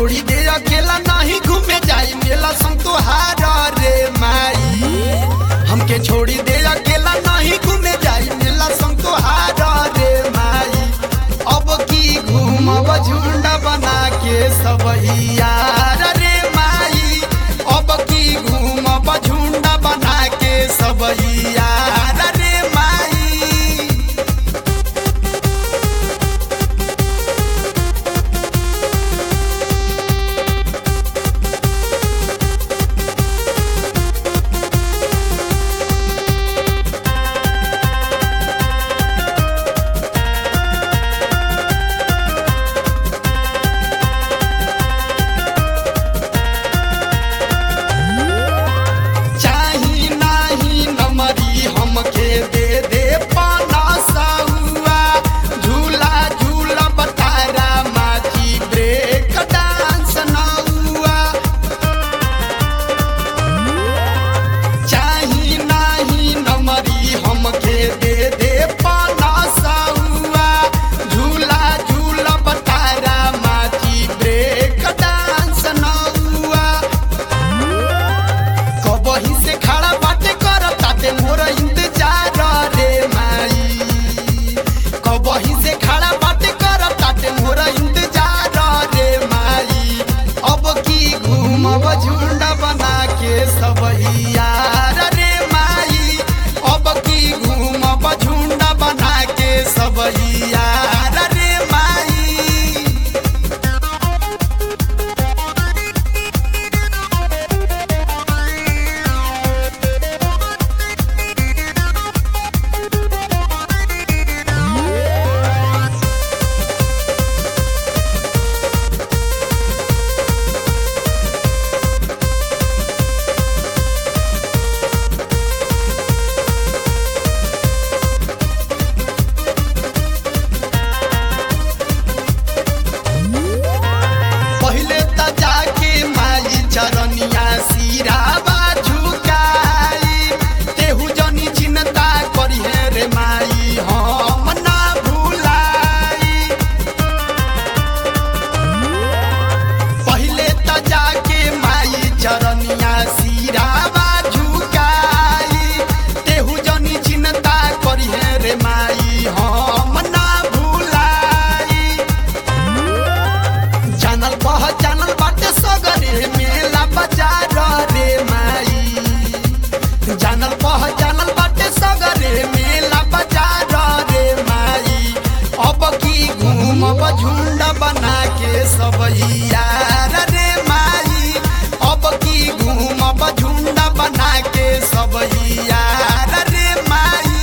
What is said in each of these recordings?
छोड़ी दे अकेला नहीं घूमे जाई मेला संग तोहार रे माई हमके छोड़ी दे अकेला नहीं घूमे जाई मेला संग तोहार रे माई अब की घूमब झुंड बना के सब यार रे माई अब की घूमब झुंड बना के सब यार रे माई चाही नाही नमरी हमके दे दे पाना साहुआ झूला झूला बतारा माची ब्रेक डांस नौआ चाही नाही नमरी हमके दे दे पाना साहुआ झूला झूला बतारा माची ब्रेक डांस नौआ कबही से खड़ा बाटे कर ताते मोर इंतजार रे माई कबही से खड़ा बाटे कर ताते मोर इंतजार रे माई अब की घूमब झुंड बना के सब यार रे माई अब की घूमब झुंड बना के सब यार रे माई पहिले त जाके माई चरनिया सिराबा झुकाई तेहु जनी चिन्ता करिहे रे माई हम ना भुलाई पहिले त जाके माई चरनिया सिराबा झुकाई तेहु जनी चिन्ता करिहे रे माई हम ना भुलाई जानल पहचानल बाटे सगरे मेला बाजार रे माई जानल पहचानल बाटे सगरे मेला बाजार रे माई अब की घूमब झुंड बना के सब यार रे माई अब की घूमब झुंड बना के सब यार रे माई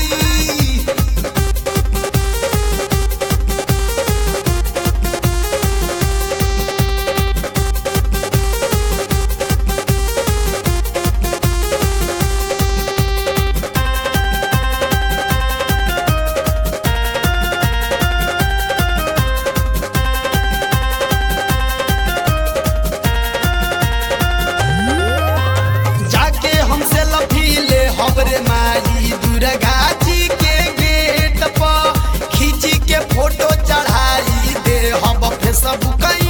जाके हमसे लफीले हबरे माई दुर्गा जी के गेट पर खींची के फोटो चढ़ाई दे हब फेसबुक